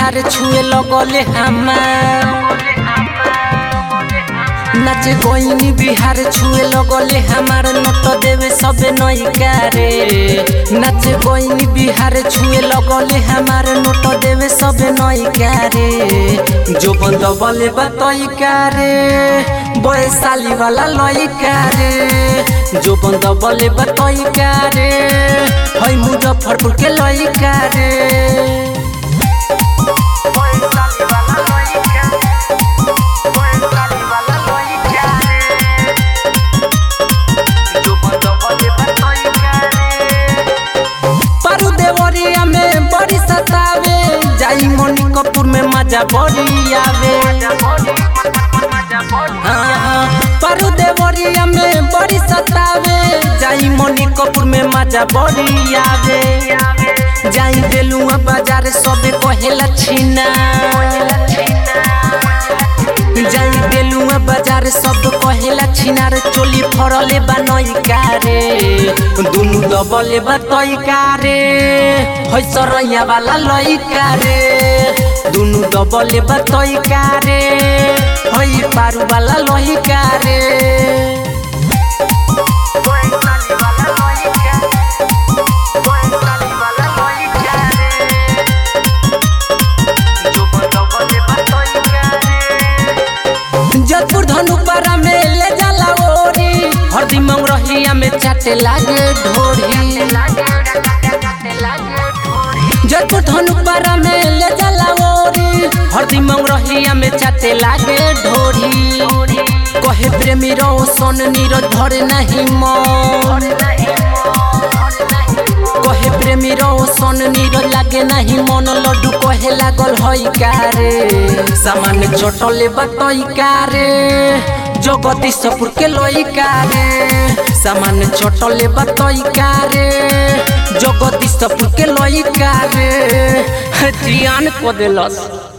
बिहार छुए लगले हमार नाच गोइनी बिहार छुए लगले हमार नोट देवे सबे नैका रे नाच गोइनी बिहार छुए लगले हमार नोट देवे सबे नैका रे जो बंद बले बतैका रे बयसाली वाला लइका रे जो बंद बले बतैका रे है मुजफ्फरपुर के लइका रे बयसाली वाला लइका बयसाली वाला लइका रे जो बंद बले बतैका रे पारू देवरिया में बड़ी सतावे जाई मोनी कपूर में मजा बड़ी आवे हाँ, हाँ, पारू देवरिया में बड़ी सतावे जाई मोनी कपूर में मजा बड़ी आवे जाई बेलुआ बाजार सबे कहेला छीना जाई बेलुआ बाजार सब कहेला छिनार चोली फरले बनई कारे दुनु दबले बतई कारे है सरैया वाला लई कारे दुनु दबले बतई कारे है पारू वाला लई कारे जयपुर धनुपारा में ले जाला ओरी हरदी मंगरहिया में चाटे लागे ढोरी जयपुर धनुपारा में ले जाला ओरी हरदी मंगरहिया में चाटे लागे ढोरी कहे प्रेमी रो सोन नीर धरे नहीं मन कहे प्रेमी रो सोन नीर लागे नहीं मन लड्डू कहे लागल हई कारे सामान चटले बतई कारे जगती सपुर के लई कारे सामान चटले बतई कारे जगती सपुर के लई कारे जियान को देलस